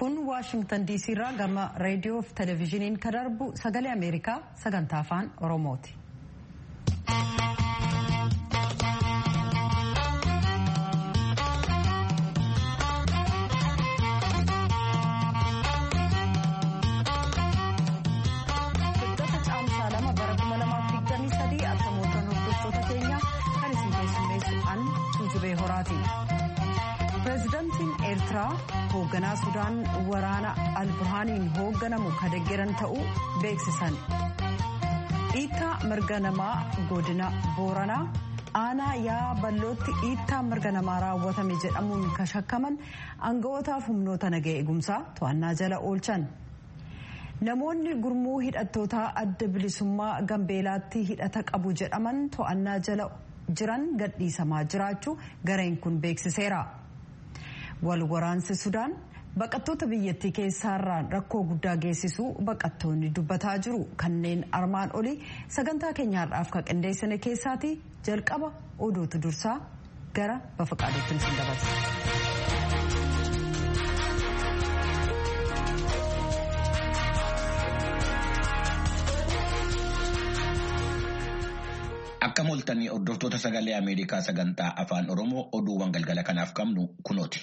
kun waashingtan diisii irraa gama reediyoo fi televezyiiniin kan darbu sagalee ameerikaa sagantaa afaan oromooti. Hiddoota caamsaa lama bara 2023 akkasumas hordoftoota keenya kan isin keessummeessu an tuujubee horaati. Pireezidaantiin Eertiraa hoogganaa Sudaan waraana Alburhaaniin hoogganamu kan deeggaran ta'uu beeksisan. Dhiittaa mirga namaa godina Booranaa aanaa yaa ballootti dhiittaa mirga namaa raawwatame jedhamuun kan shakkaman aanga'ootaaf humnoota nagaa eegumsaa to'annaa jala oolchan. Namoonni gurmuu hidhattootaa adda bilisummaa Gambeelaatti hidhata qabu jedhaman to'annaa jala jiran gadhiisamaa jiraachuu gareen kun beeksiseera. Wal waraansi Sudaan baqattoota biyyattii keessaarraan rakkoo guddaa geessisuu baqattoonni dubbataa jiru. Kanneen armaan olii sagantaa keenyaadhaaf kan qindeessine keessaati jalqaba odootu dursaa gara bafaqaadotti isin dabarsa. Akka moltanii hordoftoota sagalee Ameerikaa sagantaa afaan Oromoo oduuwwan galgala kanaaf qabnu kunooti.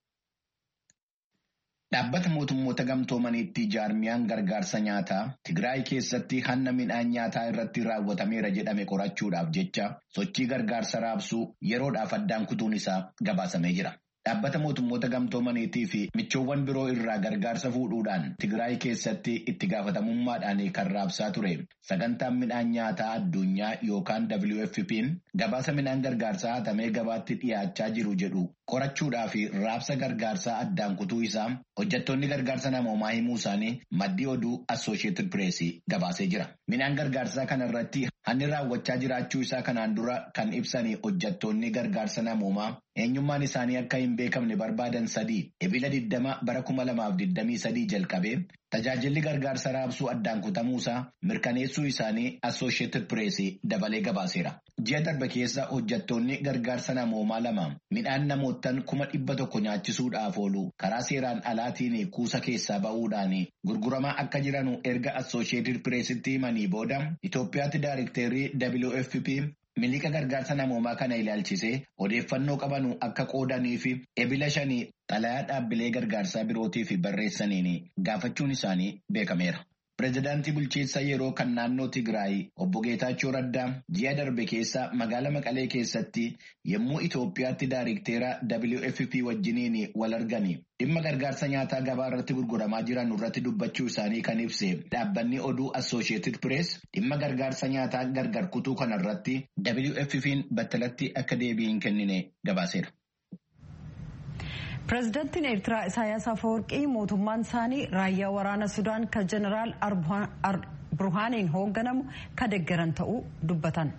Dhaabbata mootummoota gamtoomaniitti jaarmiyaan gargaarsa nyaataa Tigraay keessatti hanna midhaan nyaataa irratti raawwatameera jedhame qorachuudhaaf jecha sochii gargaarsa raabsuu yeroodhaaf addaan kutuun isaa gabaasamee jira. Dhaabbata mootummoota gamtoomaniitii fi michoowwan biroo irraa gargaarsa fuudhuudhaan Tigraay keessatti itti gaafatamummaadhaan kan raabsaa ture. Sagantaan midhaan nyaataa addunyaa yookaan WFP'n gabaasa midhaan gargaarsaa hatamee gabaatti dhiyaachaa jiru jedhu qorachuudhaa fi raabsa gargaarsaa addaan kutuu isaa hojjettoonni gargaarsa namoomaa himuu isaanii maddii oduu Associated Press gabaasee jira. Midhaan gargaarsaa kana irratti hanni raawwachaa jiraachuu isaa kanaan dura kan ibsanii hojjettoonni gargaarsa namoomaa eenyummaan isaanii akka hin beekamne barbaadan sadii ebila 20 bara 2023 jalqabee tajaajilli gargaarsa raabsuu addaan kutamuusaa mirkaneessuu isaanii Associated Press dabalee gabaaseera. Ji'a darbe keessa hojjettoonni gargaarsa namoomaa lama midhaan namoottan kuma dhibba tokko nyaachisuudhaaf oolu karaa seeraan alaatiin kuusa keessaa ba'uudhaan gurguramaa akka jiranu erga Associated Pressitti himanii booda Itoophiyaatti daarekteerrii WFP miliqa gargaarsa namoomaa kana ilaalchisee odeeffannoo qabanu akka qoodanii fi ebila shanii xalayaa dhaabbilee gargaarsaa birootiif barreessaniin gaafachuun isaanii beekameera. Pireezidaantii bulchiinsa yeroo kan naannoo Tigraay obbo Geetaachoo Raddaa ji'a darbe keessa magaala Maqalee keessatti yommuu Itoophiyaatti daarekteera WFP wajjiniin wal argani dhimma gargaarsa nyaataa gabaa irratti gurguramaa jiran irratti dubbachuu isaanii kan ibse dhaabbanni oduu Associated Press dhimma gargaarsa nyaataa gargar kutuu kana irratti WFP'n battalatti akka deebii hin kennine gabaaseera. Pireezidaantiin Eertiraa Isaayyaas Afeworqii mootummaan isaanii raayyaa waraana Sudaan kan jeneraal Burhaaniin hoogganamu kan deeggaran ta'uu dubbatan.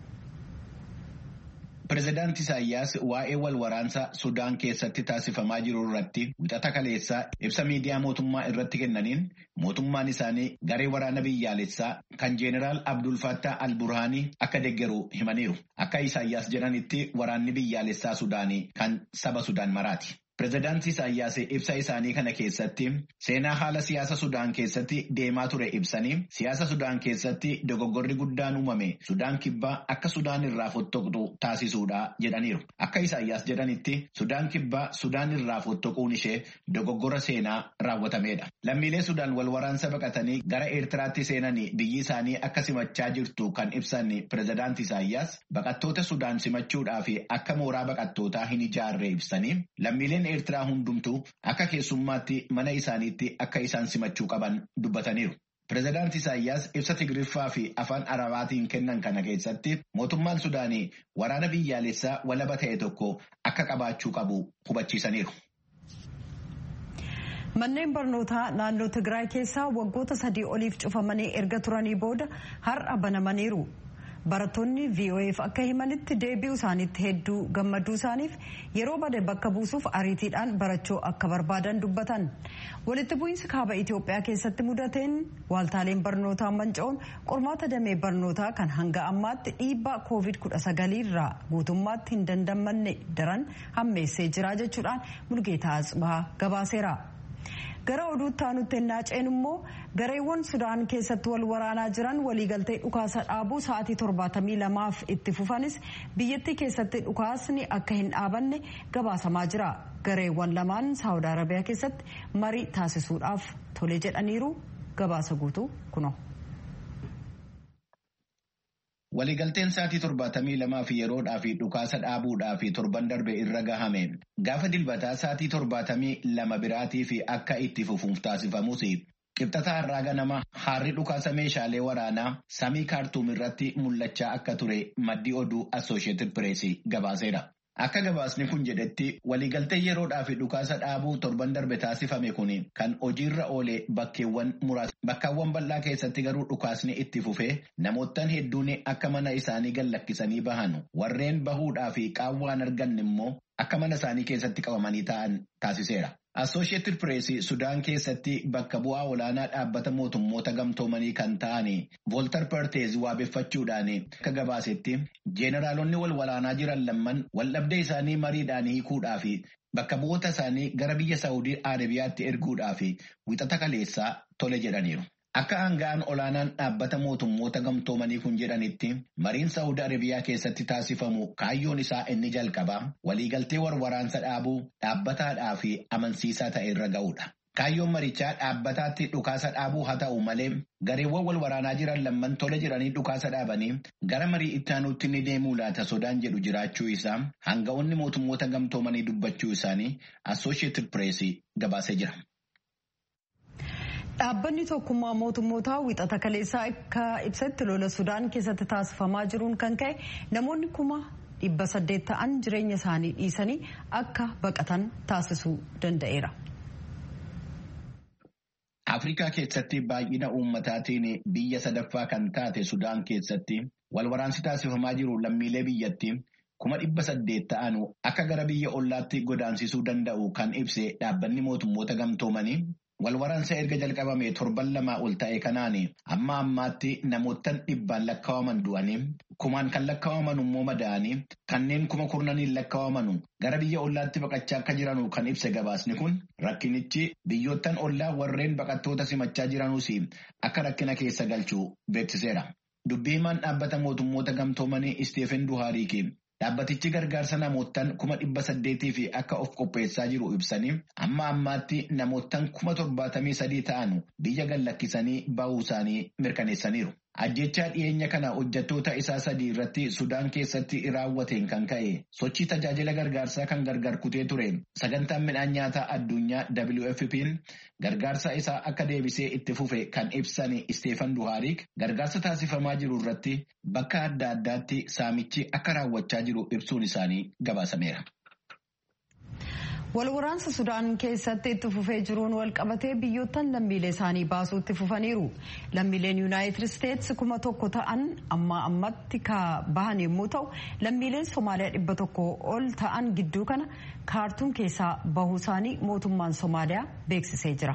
Pireezidaanti Isaayyaas waa'ee wal waraansa Sudaan keessatti taasifamaa jiru irratti wixata kaleessaa ibsa miidiyaa mootummaa irratti kennaniin mootummaan isaanii garee waraana biyyaalessaa kan jeneraal Abdul Fattah al-Burhaanii akka deeggaru himaniiru. Akka Isaayyaas jedhanitti waraanni biyyaalessaa Sudaanii kan saba Sudaan maraati. Pireezidaantii Isaayyaas ibsa isaanii kana keessatti seenaa haala siyaasa Sudaan keessatti deemaa ture ibsanii siyaasa Sudaan keessatti dogoggorri guddaan uumame Sudaan kibbaa akka Sudaan irraa fottoqxu taasisuudha jedhaniiru. Akka Isaayyaas jedhanitti Sudaan kibbaa Sudaan irraa fottoquun ishee dogoggora seenaa raawwatameedha. Lammiilee Sudaan wal waraansa baqatanii gara Eertiraatti seenanii biyyi isaanii akka simachaa jirtu kan ibsan Pireezidaantii Isaayyaas baqattoota Sudaan simachuudhaa fi akka mooraa baqattootaa hin ijaarre ibsanii lammiileen Eertiraa hundumtuu akka keessummaatti mana isaaniitti akka isaan simachuu qaban dubbataniiru. Pireezidaantii Isaayyaas ibsa Tigiriffaa fi afaan Arabaatiin kennan kana keessatti mootummaan Sudaanii waraana biyyaalessaa walaba ta'e tokko akka qabaachuu qabu hubachiisaniiru. Manneen barnootaa naannoo Tigraay keessaa waggoota sadii oliif cufamanii erga turanii booda har'a banamaniiru. Barattoonni VOA'f akka himanitti deebi'uu isaaniitti hedduu gammaduu isaaniif yeroo bade bakka buusuuf ariitiidhaan barachuu akka barbaadan dubbatan. Walitti bu'iinsi kaaba Itoophiyaa keessatti mudateen waaltaaleen barnootaa manca'uun qormaata damee barnootaa kan hanga ammaatti dhiibbaa COVID-19 irraa guutummaatti hin dandamanne daran hammeessee jira jechuudhaan Mulgeetaa Atsibaa gabaaseera. gara oduutti aanutti ennaa ceenu immoo gareewwan sudaan keessatti wal waraanaa jiran waliigaltee dhukaasa dhaabuu sa'aatii torbaatamii lamaaf itti fufanis biyyattii keessatti dhukaasni akka hin dhaabanne gabaasamaa jira gareewwan lamaan saawud arabiyaa keessatti marii taasisuudhaaf tole jedhaniiru gabaasa guutuu kuno. Waliigalteen sa'aatii torbaatamii lamaa fi yeroodhaa fi dhukaasa dhaabuudhaa fi torban darbe irra gahame gaafa dilbataa sa'aatii torbaatamii lama biraatii fi akka itti fufuuf taasifamus qibxata har'aa ganama haarri dhukaasa meeshaalee waraanaa samii kaartuum irratti mul'achaa akka ture maddii oduu Assooshieetid Pireesii gabaaseera. Akka gabaasni kun jedhetti waliigaltee yeroodhaa fi dhukaasa dhaabuu torban darbe taasifame kun kan hojiirra oole bakkeewwan muraasa. Bakkaawwan bal'aa keessatti garuu dhukaasni itti fufee namoottan hedduun akka mana isaanii gallakkisanii bahan warreen bahuudhaa fi qaawwaan arganne immoo akka mana isaanii keessatti qabamanii ta'an taasiseera. Assooshieetid Pireesii Sudaan keessatti bakka bu'aa olaanaa dhaabbata mootummoota gamtoomanii kan ta'an Vooltar Perteez waabeffachuudhaan akka gabaasetti jeenaraalonni wal waraanaa jiran lamman waldhabdee isaanii mariidhaan hiikuudhaa fi bakka bu'oota isaanii gara biyya Saawudii Arabiyaatti erguudhaa fi wixata kaleessaa tole jedhaniiru. Akka aanga'aan olaanaan dhaabbata mootummoota gamtoomanii kun jedhanitti mariin Saawud Arabiyaa keessatti taasifamu kaayyoon isaa inni jalqabaa waliigaltee warwaraansa dhaabuu dhaabbataadhaa fi amansiisaa ta'e irra ga'uudha. Kaayyoon marichaa dhaabbataatti dhukaasa dhaabuu haa ta'u malee gareewwan wal waraanaa jiran lamman tole jiranii dhukaasa dhaabanii gara marii itti aanuutti ni deemuu laata sodaan jedhu jiraachuu isaa aanga'oonni mootummoota gamtoomanii dubbachuu isaanii Assooshieetid Pireesii gabaasee jira. Dhaabbanni tokkummaa mootummootaa wixata kaleessaa akka ibsetti lola Sudaan keessatti taasifamaa jiruun kan ka'e namoonni kuma dhibba saddeet ta'an jireenya isaanii dhiisanii akka baqatan taasisuu danda'eera. Afrikaa keessatti baay'ina uummataatiin biyya sadaffaa kan taate Sudaan keessatti wal waraansi taasifamaa jiru lammiilee biyyatti kuma dhibba saddeet ta'an akka gara biyya ollaatti godaansisuu danda'u kan ibse dhaabbanni mootummoota gamtoomanii. Walwaraansa erga jalqabame torban lamaa ol ta'e kanaan amma ammaatti namoottan dhibbaan lakkaa'aman du'anii kumaan kan lakkaa'aman immoo madaa'anii kanneen kuma kurnaniin lakkaa'aman gara biyya ollaatti baqachaa akka jiranu kan ibse gabaasni kun rakkinichi biyyoottan ollaa warreen baqattoota simachaa jiranuus akka rakkina keessa galchuu beeksiseera. Dubbii himaan dhaabbata mootummoota gamtoomanii Isteefen Duhaariiki. Dhaabbatichi gargaarsa namoottan kuma dhibba saddeetii fi akka of qopheessaa jiru ibsanii amma ammaatti namoottan kuma torbaatamii sadii ta'an biyya gallakkisanii ba'uu isaanii mirkaneessaniiru. Ajjechaa dhiyeenya kana hojjettoota isaa sadii irratti Sudaan keessatti raawwateen kan ka'e sochii tajaajila gargaarsaa kan gargar kutee ture sagantaan midhaan nyaataa addunyaa WFP'n gargaarsa isaa akka deebisee itti fufe kan ibsan Isteefan Duhaarik gargaarsa taasifamaa jiru irratti bakka adda addaatti saamichi akka raawwachaa jiru ibsuun isaanii gabaasameera. Walwaraansa Sudaan keessatti itti fufee jiruun walqabatee biyyoottan lammiilee isaanii baasuu itti fufaniiru. Lammiileen Yuunaayitid Isteetsi kuma tokko ta'an amma ammatti ka bahan yommuu ta'u, lammiileen Somaaliyaa dhibba tokko ol ta'an gidduu kana kaartuum keessaa bahuu isaanii mootummaan Somaaliyaa beeksisee jira.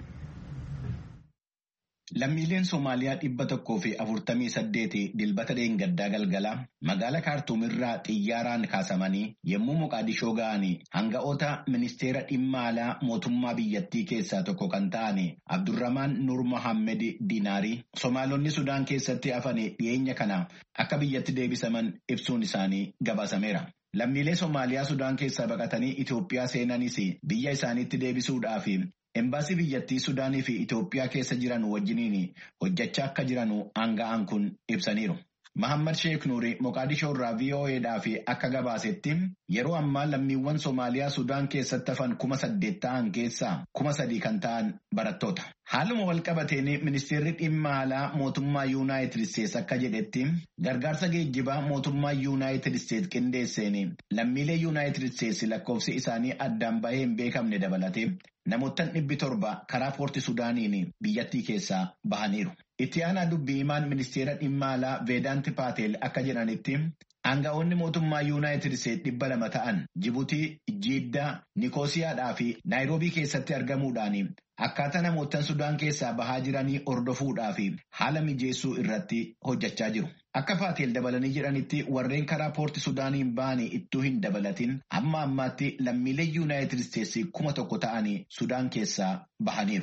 Lammiileen Somaaliyaa dhibba tokkoo fi afurtamii saddeeti dilbata dheengaddaa galgala magaala kaartuum irraa xiyyaaraan kaasamanii yommuu Moqaadishoo ga'anii hanga'oota ministeera dhimma alaa mootummaa biyyattii keessaa tokko kan ta'an Abdurramaan Nur Mohammed Dinaarii Somaalonni Sudaan keessatti hafan dhiyeenya kana akka biyyatti deebisaman ibsuun isaanii gabaasameera. Lammiilee Somaaliyaa Sudaan keessaa baqatanii Itoophiyaa seenanis biyya isaaniitti deebisuudhaaf Embaasii biyyattii Sudaanii fi Itoophiyaa keessa jiran wajjiniin hojjechaa akka jiran aanga'aan kun ibsaniiru. Mahammad Sheek Nuuri Moqaadishoo irraa VOAdhaaf akka gabaasetti yeroo ammaa lammiiwwan Somaaliyaa Sudaan keessatti hafan kuma saddeet ta'an keessaa kuma sadii kan ta'an barattoota. Haaluma walqabateen ministeerri dhimma alaa mootummaa Yuunaayitid Isteets akka jedhetti gargaarsa geejjibaa mootummaa Yuunaayitid Isteets qindeesseen lammiilee Yuunaayitid Isteets lakkoofsi isaanii addaan bahee hin beekamne dabalate namoottan dhibbi torba karaa poorti Sudaaniin biyyattii keessaa bahaniiru. Itti aanaa dubbii himaan ministeera dhimma alaa Veedaanti Paatel akka jedhanitti Aanga'oonni mootummaa Yuunaayitid Isteetsi dhibba lama ta'an Jibuutii, Jiiddaa, Nikoosiyaadhaa fi Naayiroobii keessatti argamuudhaan akkaataa namoota Sudaan keessaa bahaa jiranii hordofuudhaa fi haala mijeessuu irratti hojjechaa jiru. Akka Faateel dabalanii jedhanitti warreen karaa poorti Sudaaniin ba'anii ittuu hin dabalatin amma ammaatti lammiilee Yuunaayitid Isteetsi kuma tokko ta'anii Sudaan keessaa bahaniiru.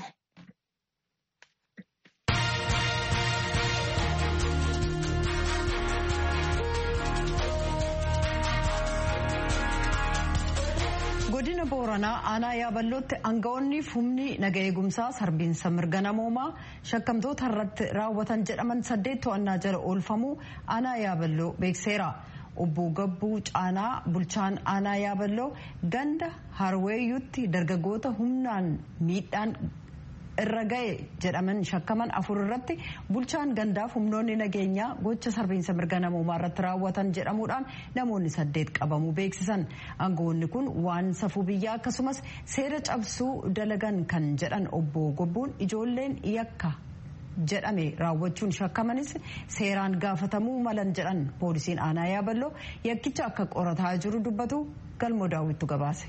godina booranaa aanaa yaaballootti aanga'oonni humni naga eegumsaa sarbiinsa mirga namoomaa shakkamtoota irratti raawwatan jedhaman saddeet to'annaa jala oolfamuu aanaa yaaballoo beekseera. obbo Gabbuu Caanaa bulchaan aanaa yaaballoo ganda harweeyyutti dargaggoota humnaan miidhaan irra ga'e jedhaman shakkaman afur irratti bulchaan gandaaf humnoonni nageenyaa gocha sarbiinsa mirga namoomaa irratti raawwatan jedhamuudhaan namoonni saddeet qabamuu beeksisan aangawoonni kun waan safuu biyyaa akkasumas seera cabsuu dalagan kan jedhan obbo Gobbuun ijoolleen yakka jedhame raawwachuun shakkamanis seeraan gaafatamuu malan jedhan poolisiin aanaa yaaballoo yakkicha akka qorataa jiru dubbatu galmoo daawwittu gabaase.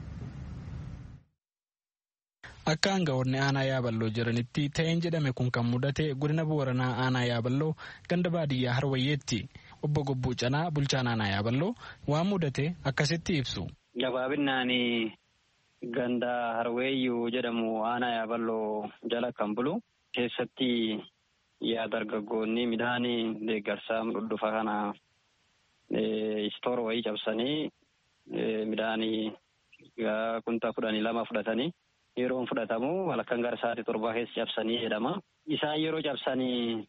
Akka aanga'oonni aanaa yaaballoo jiranitti ta'een jedhame kun kan mudate godina booranaa aanaa yaaballoo ganda baadiyyaa harwayyeetti obbo Gobbuu Canaa bulchaan aanaa yaaballoo waan mudate akkasitti ibsu. Gabaabinaan ganda harweeyyuu jedhamu aanaa yaaballoo jala kan bulu keessatti yaa dargaggoonni midhaan deeggarsaa dhudhufa kana istoor wayii cabsanii midhaan kuntaa kudhanii lama fudhatanii. yeroon fudhatamu halkan gara sa'aatii torbaa keessa cabsanii jedhama. Isaan yeroo cabsanii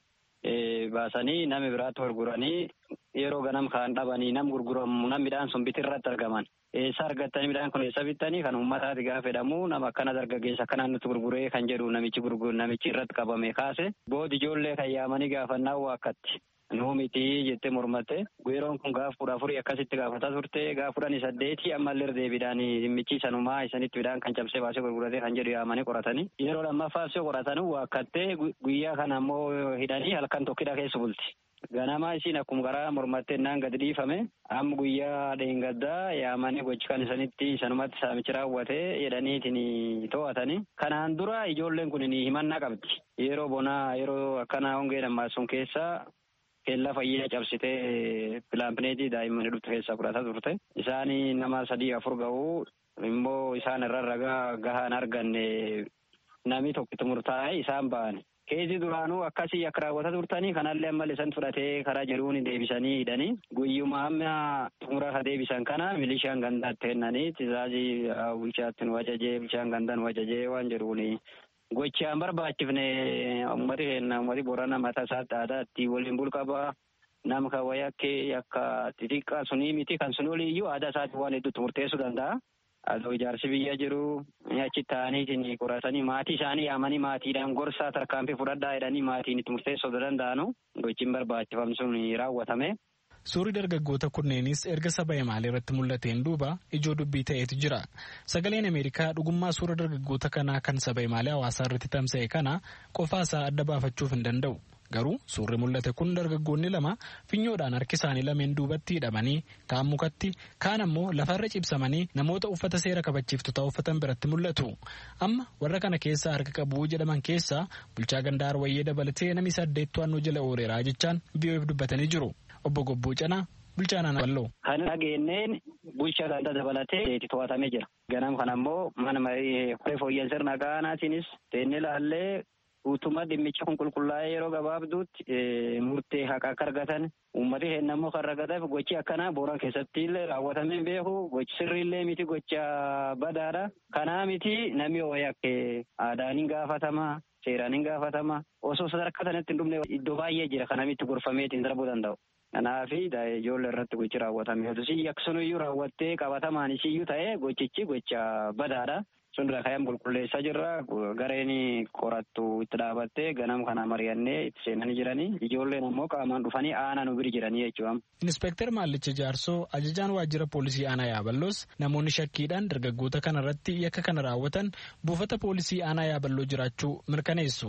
baasanii nama biraatti gurguranii yeroo ganam kaan dhabanii nam gurguramu nam midhaan sun biti irratti argaman. Eessa argattanii midhaan kun eessa bittanii kan uummataati gaafa jedhamu nama akkana dargaggeessa akkanaan nutti gurguree kan jedhu namichi gurguru namichi irratti qabame kaase boodi ijoollee kan yaamanii gaafannaa waakkatti. Nuu miti jettee mormatte yeroon kun gaaf kudha afurii akkasitti gaafataa turte gaaf kudhanii saddeeti ammallee deebiidhaan dhimmichi sanumaa isanitti midhaan kan cabsee baasee gurguratee kan jedhu yaamanii qoratanii yeroo lammaffaa osoo qoratanii waakkattee guyyaa kana ammoo hidhanii halkan tokkidha keessa bulti. Ganamaa isiin akkuma garaa mormattee naan gadi dhiifame amma guyyaa dheengaddaa yaamanii gochi kan isanitti sanumatti saamichi raawwatee jedhaniitiin to'atanii. Kanaan dura ijoolleen kun himannaa qabdi. Yeroo bonaa yeroo akkana hongee sun keessa keellaa fayyaa cabsitee pilaapineetii daa'immanii dhufte keessaa fudhataa turte. Isaan nama sadii afur ga'uu immoo isaan irra ragaa gahaan arganne namni tokkitti murtaa'e isaan ba'an. Keesii duraanuu akkasii akka raawwataa turtanii kanallee ammallee isaan fudhatee karaa jedhuun deebisanii hidhanii guyyuma amma xumura ka deebisan kana milishaan gandaatti kennanii tizaazii bulchaatti nu wajajee bulchaan gandaa nu wajajee waan jedhuuni. Gochaan barbaachifne uummati keenya uummati boorana mataa isaatti aadaatti waliin bulqabaa nama kan wayii akka akka xixiqqaa sunii miti kan sun oliiyyuu aadaa isaatti waan hedduutti murteessuu danda'a. Adoo ijaarsi biyya jiru achi ta'anii qoratanii maatii isaanii yaamanii maatiidhaan gorsaa tarkaanfii fudhadhaa jedhanii maatiin itti murteessuu danda'anu gochiin barbaachifamne sun raawwatame. Suurri dargaggoota kunneenis erga saba Himaalee irratti mul'ateen duuba ijoo dubbii ta'eetu jira. Sagaleen Ameerikaa dhugummaa suura dargaggoota kanaa kan saba Himaalee hawaasaa irratti tamsa'e kana qofaasaa adda baafachuuf hin danda'u. Garuu suurri mul'ate kun dargaggoonni lama finyoodhaan harki isaanii lameen duubatti hidhamanii kaan mukatti kaan ammoo lafarra cibsamanii namoota uffata seera kabachiiftotaa uffatan biratti mul'atu. Amma warra kana keessaa harka qabu jedhaman keessaa bulchaa gandaa Arwayyee dabalatee namni saddeet to'annoo jala ooleeraa jechaan biyyoef dubbatanii jiru. Obbo Gobbuu Canaa bulchaa naannoo Walloo. Kan dhageenyeen bulchaa gandaa dabalatee to'atamee jira. Ganam kana ammoo mana marii fooyyeen sirna gaanaatiinis teennee laallee guutummaa dhimmicha kun qulqullaa'ee yeroo gabaabduutti murtee haqa akka argatan uummati keenya immoo kan argataaf gochi akkanaa booran keessatti illee raawwatamee beeku gochi sirriillee miti gocha badaadha. Kanaa miti namni wayakkee aadaan hin gaafatama seeraan hin gaafatama osoo sadarkaa sanatti hin dhumne iddoo baay'ee jira kanamitti gorfameetiin darbuu danda'u. Kanaaf ijoollee irratti gochi raawwatame. Yaksunuyyuu raawwattee qabatamaan isiyyuu ta'ee gochichi gocha badaadha. sun irraa ka'ee qulqulleessaa jirra gareen qorattu itti dhaabattee ganam kana mari'annee itti seenanii jiranii ijoolleen ammoo qaamaan dhufanii aanaa nu bira jiranii jechuudha. Inspektar Maallicha Jaarsoo ajajaan waajjira poolisii aanaa Yaaballoos namoonni shakkiidhaan dargaggoota kana irratti yakka kana raawwatan buufata poolisii aanaa Yaaballoo jiraachuu mirkaneessu.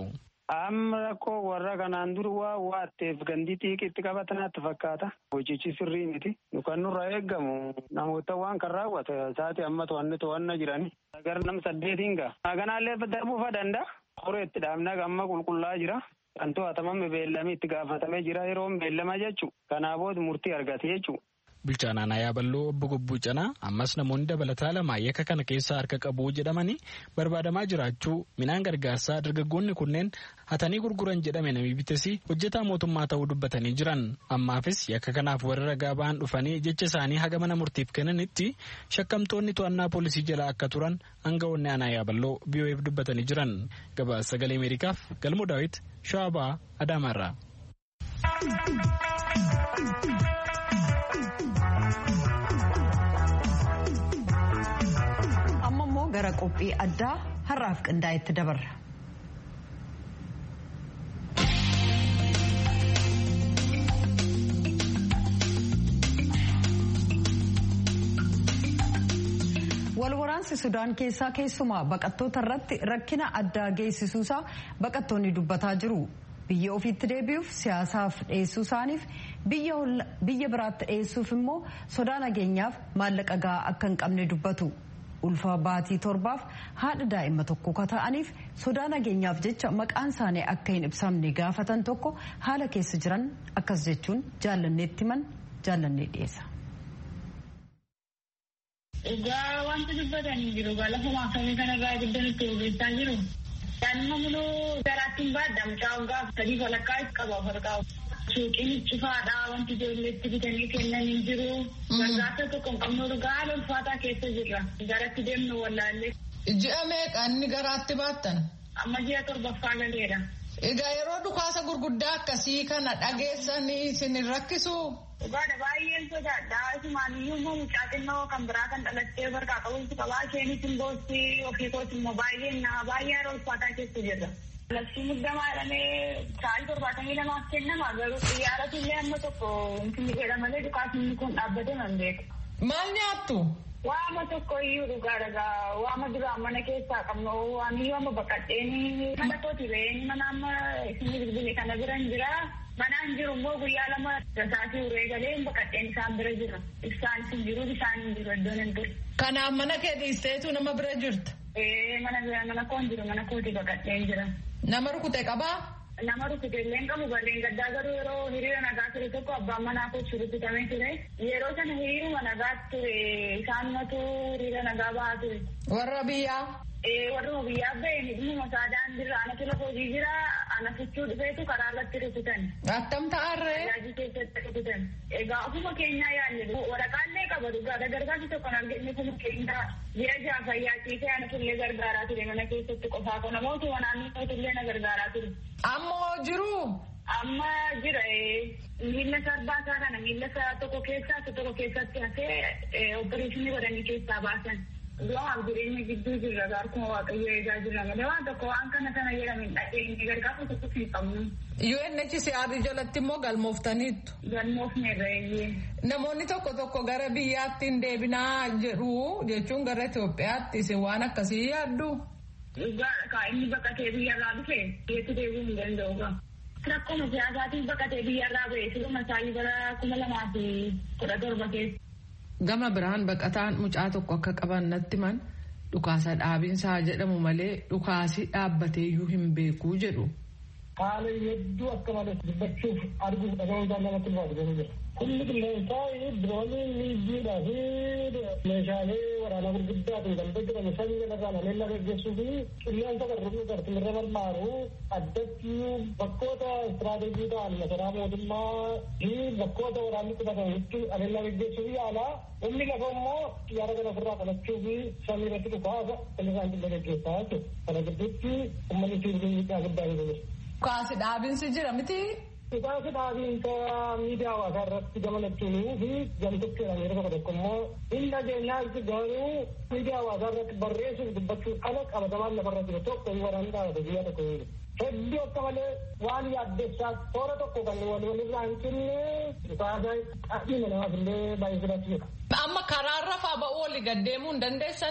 Amma rakkoo warra kanaan dura waa waatteef gandi xiiqitti qabatanaatti fakkaata. Hojichi sirrii miti. Kan nurraa eeggamu namoota waan kan raawwate isaati amma to'anne to'anna jirani. Gara nam saddeetiin ga'a. Kanaallee darbuufa danda'a. Horee itti dhaabnaa amma qulqullaa jira. Kan to'atamame beellamii itti gaafatamee jira yeroon beellama jechuudha. Kanaa booda murtii argate jechuudha. Bulchaan aanaa yaaballoo obbo Gobbuu Canaa ammas namoonni dabalataa lama yakka kana keessaa harka qabu jedhamanii barbaadamaa jiraachuu midhaan gargaarsaa dargaggoonni kunneen hatanii gurguran jedhame namni bitesi hojjetaa mootummaa ta'uu dubbatanii jiran ammaafis yakka kanaaf warra ragaa ba'an dhufanii jecha isaanii haga mana murtiif kennanitti shakkamtoonni to'annaa poolisii jala akka turan aangawoonni aanaa yaaballoo biyoo'eef dubbatanii jiran gabaasa sagalee ameerikaaf galmoo daawit shawabaa adaamaarraa. gara qophii addaa har'aaf qindaa'etti dabarra. walwaraansi sudaan keessaa keessumaa baqattoota irratti rakkina addaa geessisuusaa baqattoonni dubbataa jiru. biyya ofiitti deebi'uuf siyaasaaf dhiyeessuu isaaniif biyya biraatti dhiyeessuuf immoo sodaa nageenyaaf maallaqa gahaa akka hin qabne dubbatu. ulfaa baatii torbaaf haadha daa'ima tokko ka ta'aniif sodaa nageenyaaf jecha maqaan isaanii akka hin ibsamne gaafatan tokko haala keessa jiran akkas jechuun jaallanneetti himan jaallannee dhiyeessa. Egaa wanti dubbatanii jiru egaa lafa maasamii kanarraa guddaan itti bobeessaa jiru. Daa'ima muluu garaatti hin baadda mucaa waggaa sadii walakkaa itti qaba farqaa. Suuqiin cufaadha wanti ijoolleetti bitanii kennan hin jiru. Gargaarsa tokko hin qabnu dhugaa haala ulfaataa keessa jirra. Garatti deemnu wallaallee. Ji'a meeqa inni garaatti baattan? Amma ji'a torbaffaa galeera. Egaa yeroo dhukaasa gurguddaa akkasii kana dhageessanii isin hin rakkisu? Dhugaadha baay'een sodaadha. Isumaaniyyuu immoo mucaa xinnoo kan biraa kan dhalattee barqaa qabuutu qabaa. Isheenis hin boossi ofii kooti immoo baay'een naa baay'ee haala ulfaataa keessa jirra. Labsii muddamaa jedhamee sa'aatii torbaatamii lamaaf kennama garuu xiyyaaratu illee amma tokko inni jedha malee dhukaasni kun dhaabbate nan beeku. Maal nyaattu? Waama tokko iyyuu dhugaa dhagaa waama duraan mana keessaa qabnu waan iyyuu amma baqadheenii mana kooti re'een mana amma isin bilbile kana bira hin jira. Manaan jiru immoo guyyaa lama rasaatii uree galee baqadheen isaan bira jira. Ibsaan hin jiru bishaan hin jiru iddoon hin jiru. Kanaaf mana kee dhiisteetu nama bira jirta? Ee mana bira mana koon jiru mana kooti baqadheen jira. Nama rukute qabaa? Nama rukute illee qabu balleen gaddaa garuu yeroo hiriira nagaa ture tokko abbaan manaa kochi rukutamee ture. Yeroo sana hiriiruma nagaa ture isaan matu hiriira nagaa bahaa ture. Warra biyyaa? warra biyyaa bahe hidhuma isaa daandirra anatu lafa hojii jira ana fichuu dhufeetu karaa irratti rukutan. Attam ta'arree? Tajaajila keessatti rukutan. Egaa ofuma keenyaa yaalle waraqaallee qaba dhugaadha gargaarsi tokko arginu ofuma keenyaa ji'a jaha fayyaa ciisee anatu illee gargaaraa ture mana keessatti qofaa kana namoota naannoo illee na gargaaraa ture. Ammoo jiru? Amma jira miila sarbaa isaa kana miila isaa tokko keessaa tokko keessatti hafee opereeshinii godhanii keessaa baasan. Du'aaf jireenya gidduu jirra akkuma waaqayyo eegaa jirra malee waan tokko waan kana sana jedhamin dhageenye gargaarsa tokko hin qabnu. UNHCR jalatti immoo galmooftaniittu. Galmoofneerra eeyyee. Namoonni tokko tokko gara biyyaatti hin deebinaa jedhu jechuun gara Itoophiyaatti isin waan akkasii yaaddu. Kaa inni baqatee biyyarraa dhufe biyyatti deebi'uu hin danda'u. Rakkoo siyaasaatiin baqatee biyyarraa ba'e siluma isaanii bara kuma lamaa fi kudha torba keessa. Gama biraan baqataan mucaa tokko akka qaban natti man dhukaasa dhaabinsaa jedhamu malee dhukaasi dhaabbateeyyuu hin beekuu jedhu. Haala hedduu akka malee dubbachuuf arguuf dhagahuudhaan namatti ulfaatu jira. Kulli qilleensaa diroonii miidiidhaa fi meeshaalee waraanaa gurguddaatiin kan jedhamu samii kanarraa nameenya gaggeessuu fi qilleensa qarruu qartimirra barbaaru addatti bakkoota istiraateejii ta'an masaraa mootummaa fi bakkoota waraanni qubatanitti nameenya gaggeessuu fi yaalaa humni lafa immoo xiyyaara kana ofirraa qabachuu fi samii irratti dhukaasa kan isaan qilleensa gaggeessaa jechuudha. Kana gidduutti uummanni sibiilii miidhaa guddaa jiru. Dhukaasi dhaabinsi jira miti. Dhukaasi dhaabinsa miidiyaa hawaasaa irratti gamalachuunii fi gamtocheedhaan yeroo tokko tokko immoo hin dhageenyaatti garuu miidiyaa hawaasaa irratti barreessuuf dubbachuun ala qabatamaan lafarra jiru tokko waraanni dhaabate biyya tokko hin Hedduu akka malee waan yaaddessaa toora tokko kan wal walirraa hin cinne dhukaasa qabiina namaaf illee baay'ee sodaachisa. Amma karaarra faa ba'uu walii gaddeemuu hin dandeessanii?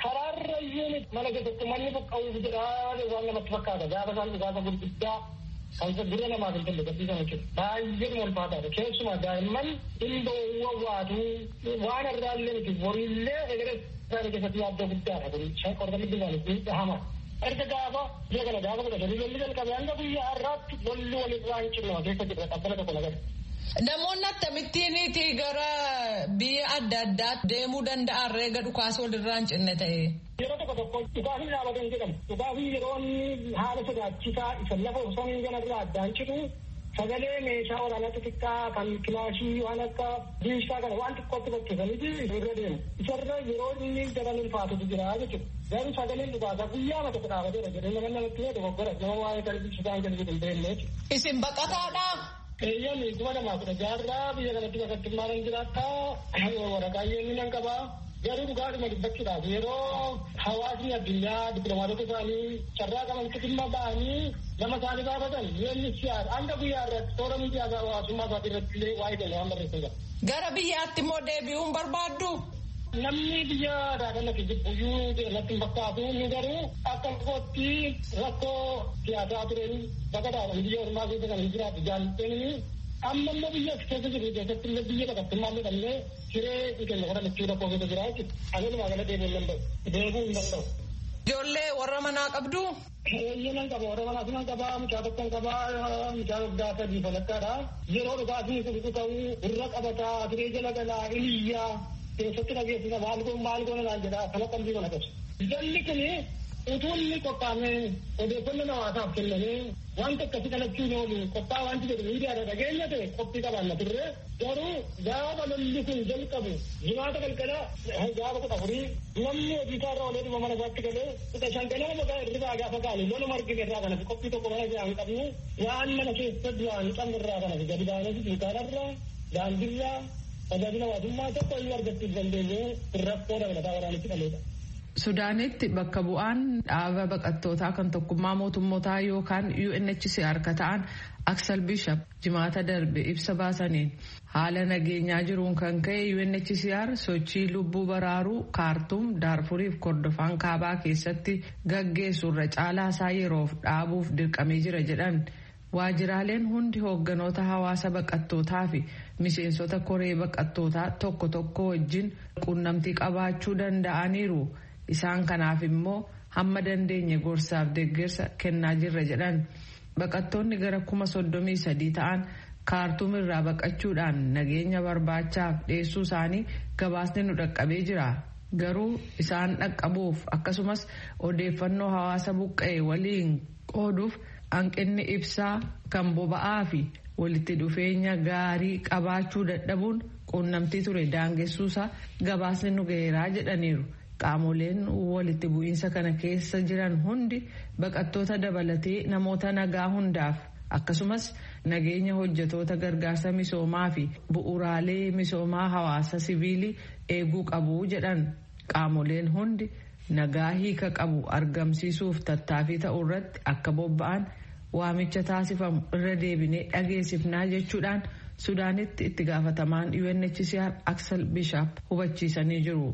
karaarra iyyuu mana keessatti manni buqqa'uuf jedhaa waan namatti fakkaata gaafa isaan dhugaasa gurguddaa kan dura namaaf hin tolle gadhiisan jechuudha. Baay'ee ulfaataadha. Keessumaa daa'imman dhimboowwan waatuu waan irraallee miti boriillee egeree isaanii keessatti yaaddoo guddaadha kun qorqalli isaanii dhahama. Erga gaafa biyya kana gaafa kudha sadii lolli jalqabe hanga guyyaa har'aatti lolli walirraa hin cinna keessa jira dhabbala tokko nagara. Namoonni akkamittiiniti gara biyya adda addaatti deemuu danda'an reega dhukaasa walirraa hin cinne ta'e. Yeroo tokko tokko dhukaasni dhaabatan jedhamu. Dhukaasni yeroo haala sodaachisaa isa lafa osoo hin ganarraa addaan citu sagalee meeshaa waraanaa xixiqqaa kan kilaashii waan akka diishaa kana waan xiqqootti bakkeessaniiti irra deemu. Isarra yeroo inni daran ulfaatutu jira jechuudha. Garuu sagaleen dhukaasaa guyyaa mata dhaabateera jedhee nama namatti yoo dogoggora nama waa'ee televizyiidhaan jalatti hin beekne jechuudha. Isin baqataadha. Eeyyami kuma lamaa kudha jaarraa biyya kanatti bakka maalan jiraata waraqaa inni nan qabaa. Garuu dhugaadhuma dubbachuudhaaf yeroo hawaasni addunyaa dippiloomaatota isaanii carraa qabantti dhimma ba'anii nama isaanii gaafatan yoonni siyaasa hanga guyyaa irratti toora miidiyaa hawaasummaa isaatii irratti illee waa'ee keenya waan barreessan jira. Gara biyyaatti immoo deebi'uun barbaaddu. Namni biyya daadannatti jibbuyyuu irratti hin fakkaatu inni garuu akka kootti rakkoo siyaasaa tureen baqataadhaan biyya ormaa keessa kan hin jiraatu jaallatanii amma immoo biyya keessa jiru keessatti illee biyya baqattummaa jedhamnee siree keenya godhamachuu rakkoo keessa jira jechuudha. Anis magaalaa deebi'uu hin danda'u. Deebi'uu hin danda'u. Ijoollee warra manaa qabdu. Eeyyee nan qaba warra manaa nan qaba mucaa tokko qaba mucaa waggaa sadii falakkaadha. Yeroo dhugaasni kun ta'uu irra qabataa siree jala galaa iliyyaa keessatti dhageessisa maal goon maal goona naan jedha kana qalbii mana qabsu. Jalli kuni utuu inni qophaa'ee odeeffannoo hawaasaaf kennamee wanta akkasii kalachuu hin oolu qophaa'a wanti jedhu miidiyaadha dhageenya ta'e qophii qabaanna turre garuu gaafa lolli kun jalqabu jimaata galgala gaafa kudha afurii namni hojii isaa irraa olee dhuma mana isaatti galee kudha shan ganama maqaa irraa gaafa kaane lola margi irraa kanas qophii tokko mana isaa hin qabne waan mana keessa du'aan qabne irraa kanas gadi baanee dunkaanarraa daandiirraa tajaajila hawaasummaa tokko iyyuu argachuuf dandeenye rakkoo dabalataa waraanitti dhaleedha. Sudaanitti bakka bu'aan dhaaba baqattootaa kan tokkummaa mootummootaa yookaan UNHCR ka ta'an Aksel Bishop jimaata darbe ibsa baasaniin haala nageenyaa jiruun kan ka'e UNHCR sochii lubbuu baraaruu kaartuum daarfuriif kordofaan kaabaa keessatti gaggeessurra caalaa isaa yeroof dhaabuuf dirqamee jira jedhan. Waajiraaleen hundi hoogganoota hawaasa baqattootaa fi miseensota koree baqattootaa tokko tokko wajjin quunnamtii qabaachuu danda'aniiru. Isaan kanaaf immoo hamma dandeenye gorsaaf deeggarsa kennaa jirra jedhan. Baqattoonni gara kuma soddomii sadii ta'an kaartuum irraa baqachuudhaan nageenya barbaachaaf dhiyeessuu isaanii gabaasni nu dhaqqabee jira. Garuu isaan dhaqqabuuf akkasumas odeeffannoo hawaasa buqqa'e waliin qooduuf hanqinni ibsaa kan boba'aa fi walitti dhufeenya gaarii qabaachuu dadhabuun quunnamtii ture daangessuusaa gabaasni nu ga'eeraa jedhaniiru. Qaamoleen walitti bu'iinsa kana keessa jiran hundi baqattoota dabalatee namoota nagaa hundaaf akkasumas nageenya hojjetoota gargaarsa misoomaa fi bu'uraalee misoomaa hawaasa siviilii eeguu qabu jedhan qaamoleen hundi nagaa hiika qabu argamsiisuuf tattaaffii ta'uu irratti akka bobba'an waamicha taasifamu irra deebinee dhageessifnaa jechuudhaan sudaanitti itti gaafatamaan UNHCR Aksel Bishop hubachiisanii jiru.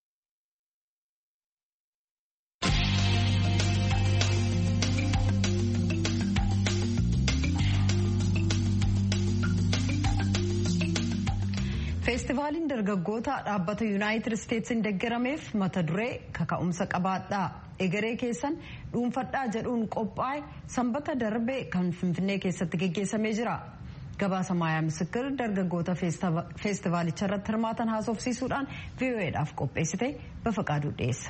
feestivaaliin dargaggoota dhaabbata yuunaayitid isteetsiin deeggarameef mata duree kaka'umsa qabaadhaa egeree keessan dhuunfadhaa jedhuun qophaa'e sanbata darbe kan finfinnee keessatti geggeessamee jira gabaasa maayaa misikir dargaggoota feestivaalicha irratti hirmaatan haasofsiisuudhaan vo'eedhaaf qopheessite bafaqaaduu dhiyeessa.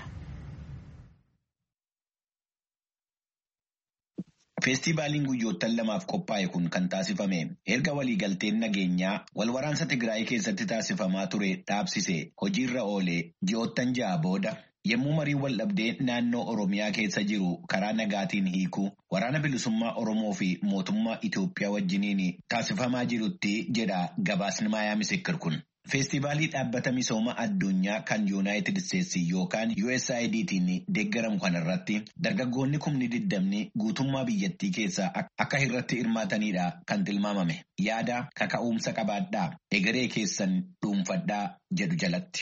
Feestivaaliin guyyoottan lamaaf qophaa'e kun kan taasifame erga waliigalteen nageenyaa walwaraansa Tigraay keessatti taasifamaa ture dhaabsise hojiirra oolee ji'oottan ja'a booda yommuu marii waldhabdee naannoo Oromiyaa keessa jiru karaa nagaatiin hiikuu waraana bilisummaa Oromoo fi mootummaa Itoophiyaa wajjiniin taasifamaa jirutti jedha gabaasni maayaa misikir kun. Feestivaalii dhaabbata misooma addunyaa kan yuunaayitid isteetsi yookaan USAIDtiin deeggaramu kanarratti dargaggoonni kumni diddamni guutummaa biyyattii keessaa akka irratti hirmaatanidha kan tilmaamame. Yaada kaka'umsa qabaadhaa egeree keessan dhuunfadhaa jedhu jalatti.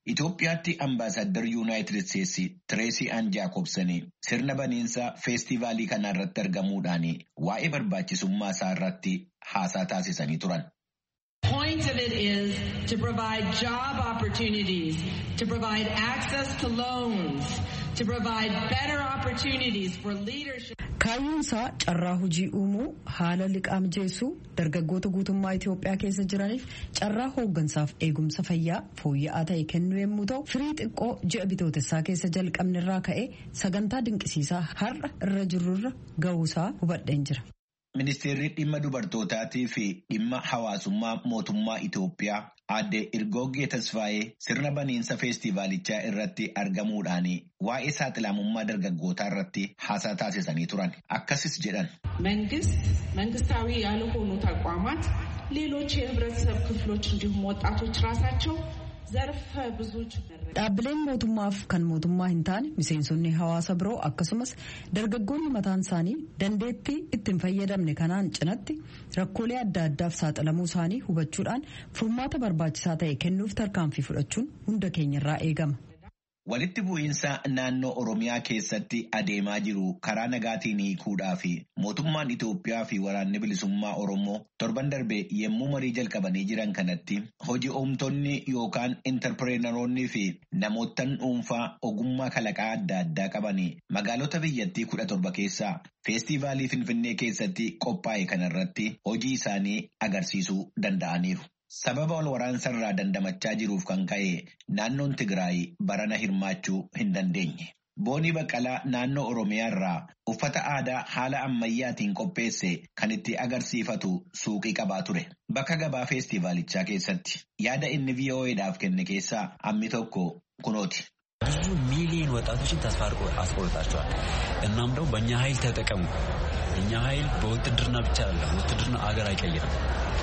Itoophiyaatti ambaasaddar yuunaayitid isteetsi Tireesii Aan Jaakobsanii sirna baniinsa feestivaalii kana irratti argamuudhaan waa'ee barbaachisummaa isaa irratti haasaa taasisanii turan. point of it is to provide job opportunities, to provide access to loans, to provide better opportunities for leadership. Kaayyoon isaa carraa hojii uumuu haala liqaa mijeessuu dargaggoota guutummaa Itoophiyaa keessa jiraniif carraa hooggansaaf eegumsa fayyaa fooyya'aa ta'e kennuu yommuu ta'u firii xiqqoo ji'a bitootessaa keessa jalqabnerraa ka'ee sagantaa dinqisiisaa har'a irra jirurra ga'uusaa hubadheen jira. Ministeerri dhimma dubartootaatii fi dhimma hawaasummaa mootummaa Itoophiyaa aadde Irgoggee Tasfaayee sirna baniinsa feestivaalichaa irratti argamuudhaan waa'ee saaxilamummaa dargaggootaa irratti haasaa taasisanii turan. Akkasis jedhan. መንግስት መንግስታዊ ያልሆኑ ተቋማት ሌሎች የህብረተሰብ ክፍሎች እንዲሁም ወጣቶች ራሳቸው ዘርፈ ብዙ Dhaabbileen mootummaaf kan mootummaa hin taane miseensonni hawaasa biroo akkasumas dargaggoonni mataan isaanii dandeettii ittiin fayyadamne kanaan cinatti rakkoolee adda addaaf saaxilamuu isaanii hubachuudhaan furmaata barbaachisaa ta'e kennuuf tarkaanfii fudhachuun hunda keenyarraa eegama. Walitti bu'iinsa naannoo Oromiyaa keessatti adeemaa jiru karaa nagaatiin hiikuudhaa fi mootummaan Itoophiyaa fi waraanni bilisummaa Oromoo torban darbe yommuu marii jalqabanii jiran kanatti hojii uumtonni yookaan intarpireenaroonnii fi namoottan dhuunfaa ogummaa kalaqaa adda addaa qabanii magaalota biyyattii kudha torba keessaa feestivaalii Finfinnee keessatti qophaa'e kanarratti hojii isaanii agarsiisuu danda'aniiru. Sababa wal waraansa irraa dandamachaa jiruuf kan ka'e naannoon Tigraay barana hirmaachuu hin dandeenye. Boonii Baqqalaa naannoo Oromiyaa irraa uffata aadaa haala ammayyaatiin qopheesse kan itti agarsiifatu suuqii qabaa ture. Bakka gabaa feestivaalichaa keessatti yaada inni VOA'dhaaf kenne keessaa hammi tokko kunooti. ብዙ ሚሊዮን ወጣቶችን ተስፋ አስቆርጣቸዋል። እናም ደግሞ በእኛ ኃይል ተጠቀሙ። እኛ ኃይል በውትድርና ብቻ አለ ውትድርና አገር አይቀይርም።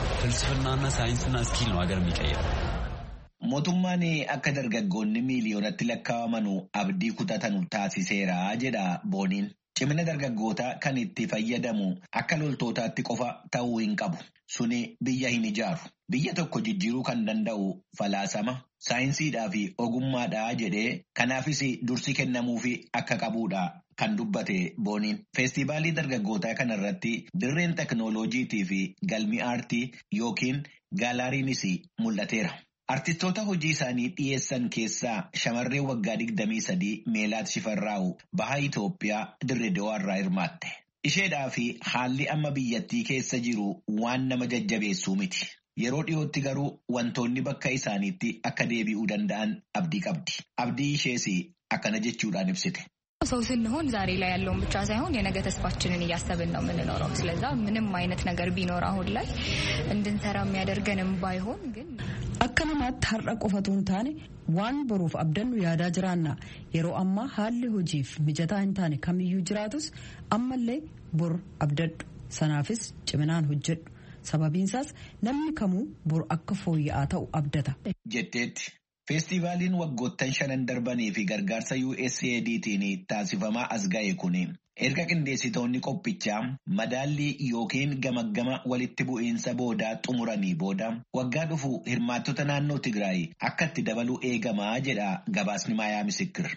ፍልስፍናና ሳይንስና ስኪል ነው ሀገር የሚቀይረው። Mootummaan akka dargaggoonni miiliyoonatti lakkaa'aman abdii kutatanu taasiseera jedha booniin. Cimina dargaggootaa kan itti fayyadamu akka loltootaatti qofa ta'uu hin qabu. Suni biyya hin ijaaru. Biyya tokko jijjiiruu kan danda'u falaasama, saayinsiidhaa fi ogummaadhaa jedhee kanaafis dursi kennamuufi akka qabuudha. Kan dubbate booniin feestivaalii dargaggootaa kanarratti dirreen teknooloojiitii fi galmi aartii yookiin gaalaariinis mul'ateera. Artistoota hojii isaanii dhiyeessan keessaa shamarreen waggaa 23 Meelaat Shifarraa'u baha Itoophiyaa dirree dawaarraa hirmaatte. Isheedhaa fi haalli amma biyyattii keessa jiru waan nama jajjabeessuu miti. Yeroo dhiyootti garuu wantoonni bakka isaaniitti akka deebi'uu danda'an abdii qabdi. Abdii ishees akkana jechuudhaan ibsite. ሰው ስንሆን ዛሬ ላይ ያለውን ብቻ ሳይሆን የነገ ተስፋችንን እያሰብን ነው የምንኖረው። ስለዛ ምንም አይነት ነገር ቢኖር አሁን ላይ እንድንሰራ የሚያደርገንም ባይሆን ግን akka namaatti har'a qofatu hin taane waan boruuf abdannu yaadaa jiraanna yeroo ammaa haalli hojiif mijataa hin taane kamiyyuu jiraatus ammallee bor abdadhu sanaafis ciminaan hojjedhu sababiinsaas namni kamuu bor akka fooyya'aa ta'u abdata. jetteetti. Feestivaaliin waggoottan shanan darbanii fi gargaarsa USAIDtiin taasifamaa as ga'e kun erga qindeessitoonni qophichaa madaallii yookiin gamaggama walitti bu'iinsa boodaa xumuranii booda waggaa dhufu hirmaattota naannoo Tigraay akka itti dabaluu eegamaa jedha gabaasni Maayaa Misikir.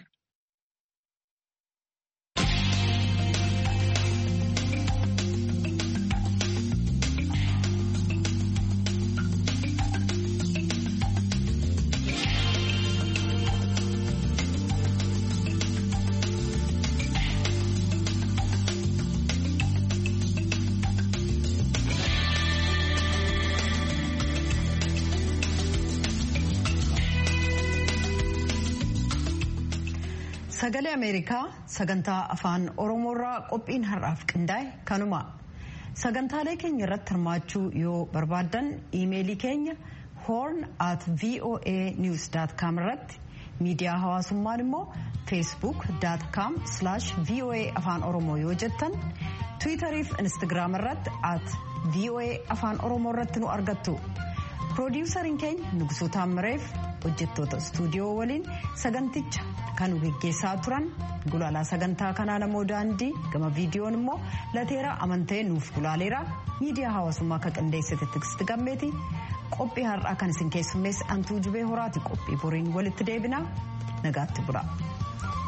Sagalee Ameerikaa sagantaa afaan Oromoorraa qophiin har'aaf qindaa'e kanuma. Sagantaalee keenya irratti hirmaachuu yoo barbaaddan iimeelii keenya horn at voa news irratti miidiyaa hawaasummaan immoo facebook.com voa afaan oromoo yoo jettan tiwiitarii fi instagiraam irratti at voa afaan oromoo irratti nu argattu. Piroodyuusariin keenya Nugusuu Taammireef hojjettoota istuudiyoo waliin saganticha kan geggeessaa turan gulaalaa sagantaa kanaa namoo daandii gama viidiyoon immoo lateeraa amantee nuuf gulaaleera miidiyaa hawaasummaa akka qindeessite tiksti gammeeti qophii har'aa kan isin keessummeessu antuu jubee horaati qophii boriin walitti deebinaa nagaatti bula.